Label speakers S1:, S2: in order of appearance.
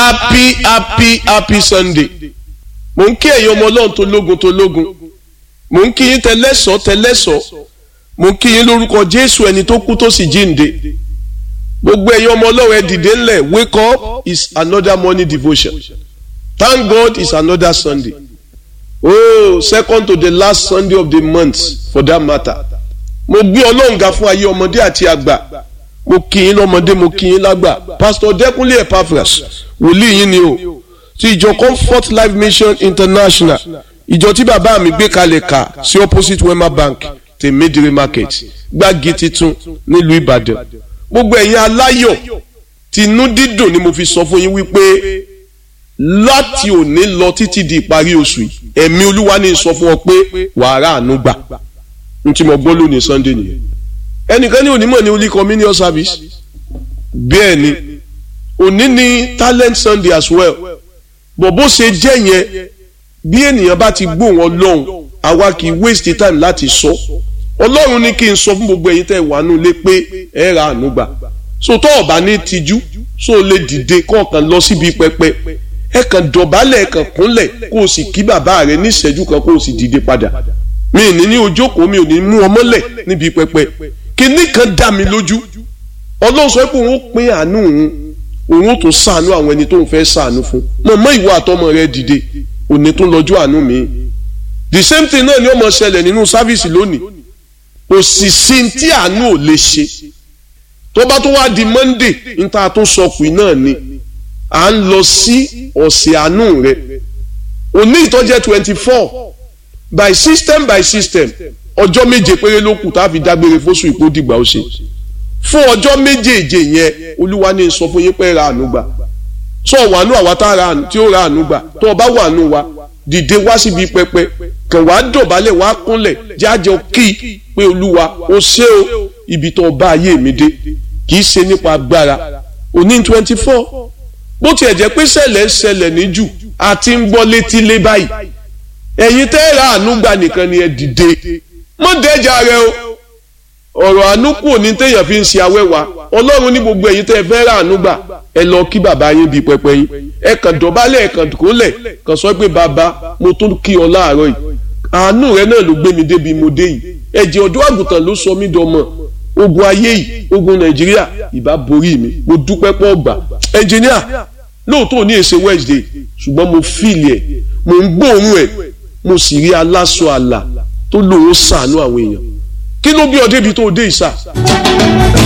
S1: happy happy happy sunday mò ń kí ẹ̀yin ọmọ ọlọ́run tó lógun tó lógun mò ń kí yín tẹlẹ́sọ̀ tẹlẹ́sọ̀ mò ń kí yín lórúkọ jésù ẹni tó kú tó sì jíǹde gbogbo ẹ̀yin ọmọ ọlọ́run ẹ dìde ńlẹ̀ wake up is another morning devotion thank god is another sunday oh second to the last sunday of the month for that matter mo gbé ọlọ́run ga fún ayé ọmọdé àti àgbà mo kí yín lọ́mọdé mo kí yín lágbà pastor dẹ́kunlé epaphras wòlíì yín ni o ti ìjọ comfort life mission international ìjọ tí bàbá mi gbé kalẹ̀ kà sí opposite wema bank tèmídìrí market gbági titun nílùú ìbàdàn gbogbo ẹ̀yin aláyọ̀ tinú dídùn ni mo fi sọ fún yín wípé láti òní lọ títí di ìparí oṣù yìí ẹ̀mí olúwa ní sọ fún ọ pé wàá rà àánú gbà n tí mo gbọ́ lónìí sunday nìyẹn ẹnìkan ní onímọ̀ ní holy communion service bẹ́ẹ̀ ni òní ní talent sunday as well bọ̀ bó ṣe jẹ́ yẹn bí ènìyàn bá ti gbóhùn ọlọ́run àwa kì í waste time láti sọ ọlọ́run ní kí n sọ fún gbogbo ẹ̀yin tẹ́ ẹ wà nù lé pé ẹ ra àánú gbà so tó ọ̀bá ní tijú so lè dìde kọ̀ọ̀kan lọ síbi pẹpẹ ẹ kàn dọ̀bálẹ̀ ẹ kàn kúnlẹ̀ kó o sì kí bàbá rẹ ní ìṣẹ́jú kan kó o sì dìde padà mi ní ní ojókòó mi ò ní mú ọmọlẹ̀ níbi pẹpẹ kíní kan dá mi lójú ọlọ́run sọ pé òun pín àánú òun òun tún ṣàánú àwọn ẹni tó ń fẹ́ ṣàánú fún mọ̀mọ́ ìwọ àtọmọ rẹ dìde òní tún lọ́jọ́ àánú mi the same thing náà ni ó máa ṣẹlẹ̀ nínú sáfíìsì lónìí kò sì sí tí àánú ò lè ṣe tó bá tó wá di monday níta tó sọ pé náà ni à ń lọ sí ọ̀sẹ̀ àánú rẹ òní ìtọ́jẹ́ twenty four by system by system ọjọ́ méje péré ló kù tá a fi dágbére fóṣù ìpó dìgbà ó ṣe fún ọjọ́ méjèèje yẹn olúwa ní sọ fún yín pé ra àánú gbà sọ wàánú àwa tá a ra àánú tí ó ra àánú gbà tó o bá wàánú wa dìde wá síbi pẹpẹ kàn wá dọ̀bálẹ̀ wá kúnlẹ̀ jájọ kí pé olúwa ó ṣe o ibi tó bá ayé mi dé kì í ṣe nípa agbára òní twenty four bó tiẹ̀ jẹ́ pé ṣẹlẹ̀ ṣẹlẹ̀ ní jù àti ń gbọ́ létí lé báyìí ẹ̀yin tẹ́ ra àánú gbà nìkan ni ẹ dìde mọ́ dẹ́jà rẹ o ọ̀rọ̀ àánú kù ní téèyàn fi ń ṣe awẹ́wà ọlọ́run ní gbogbo ẹ̀yin tẹ́ ẹ fẹ́ ra àánú gbà ẹ lọ kí bàbá yín bíi pẹpẹ yín ẹ kàn dọ̀bálẹ̀ ẹ kàn kólẹ̀ kàn sọ pé bàbá mo tún kí ọ láàárọ̀ yìí àánú rẹ náà ló gbé mi débi mo dé yìí ẹ̀jẹ̀ ọ̀dọ́ àgùntàn ló sọ mí dọmọ ogun ayé yìí ogun nàìjíríà ìbá borí mi mo dúpẹ́ pọ̀ gbà ẹnjìníà lóòótọ́ ní èsè wednesday ṣùgbọ́n mo fíìlì ẹ̀ mo ń gbóòórùn ẹ̀ mo sì rí aláṣọ àlà tó lòun ṣàánú àwọn èèyàn kí ló bí ọ débi tó dé ìsà.